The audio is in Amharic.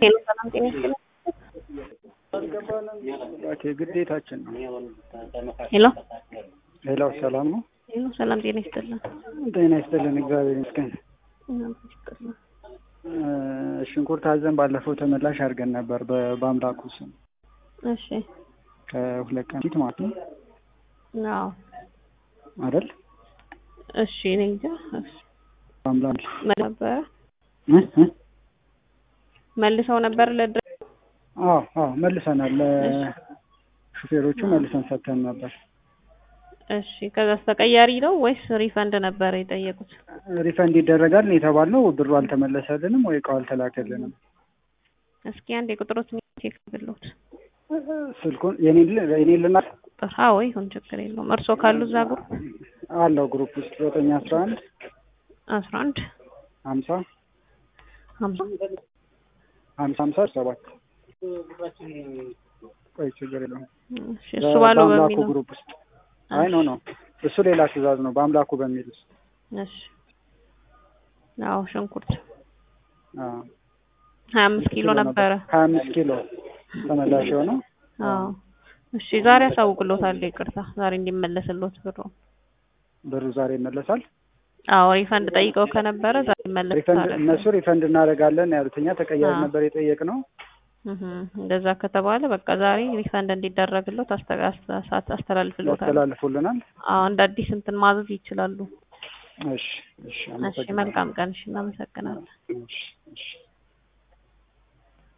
ሄሎ ሰላም ጤና ይስጥልኝ። ኦኬ ግዴታችን ነው። ሄሎ ሌላው ሰላም ነው። ሄሎ ሰላም ጤና ይስጥልኝ። ጤና ይስጥልን፣ እግዚአብሔር ይመስገን። ይስጥልኝ። እ ሽንኩርት አዘን ባለፈው ተመላሽ አድርገን ነበር በ- በአምላኩ ስም እሺ ከሁለት ቀን ፊት ማለት ነው አዎ አይደል? እሺ እኔ እንጃ እሺ በአምላክ መልሰው ነበረ እ እ መልሰው ነበር ለድረ አዎ አዎ መልሰናል። ለሹፌሮቹ መልሰን ሰጥተን ነበር። እሺ ከዛስ ተቀያሪ ነው ወይስ ሪፈንድ ነበር የጠየቁት? ሪፈንድ ይደረጋል ነው የተባልነው። ብሩ አልተመለሰልንም ወይ እቃው አልተላከልንም። እስኪ አንድ የቁጥሮት ቼክ ብሎት ስልኩን የኔን ል- የኔን ልናት ቁጥር አዎ ይሁን ችግር የለውም። እርስዎ ካሉ እዛ ግሩፕ አለው ግሩፕ ውስጥ ዘጠኝ አስራ አንድ አስራ አንድ ሀምሳ ሀምሳ ሀምሳ ሀምሳ ሰባት ቆይ ችግር የለውም። እሺ እሱ ባለው በአምላኩ በሚለው ግሩፕ ውስጥ አይ ኖ ኖ እሱ ሌላ ትእዛዝ ነው። በአምላኩ በሚል ውስጥ እሺ አዎ ሽንኩርት አዎ ሀያ አምስት ኪሎ ነበረ። ሀያ አምስት ኪሎ ተመላሽ የሆነው አዎ እሺ ዛሬ አሳውቅሎታለሁ። ይቅርታ ዛሬ እንዲመለስሎት ብሩ። ብሩ ዛሬ ይመለሳል። አዎ ሪፈንድ ጠይቀው ከነበረ ዛሬ ሪፈንድ ይመለስታል። እነሱ ሪፈንድ እናደርጋለን ያሉት እኛ ተቀያሪ አዎ። ነበር የጠየቅነው። እህ እንደዛ ከተባለ በቃ ዛሬ ሪፈንድ እንዲደረግሎት አስተ- አስተ- አስተላልፍሎታል። ያስተላልፉልናል። አዎ እንደ አዲስ እንትን ማዘዝ ይችላሉ። እሺ እሺ እሺ አመሰግናለሁ። መልካም ቀን። እሺ እናመሰግናለን። እሺ እሺ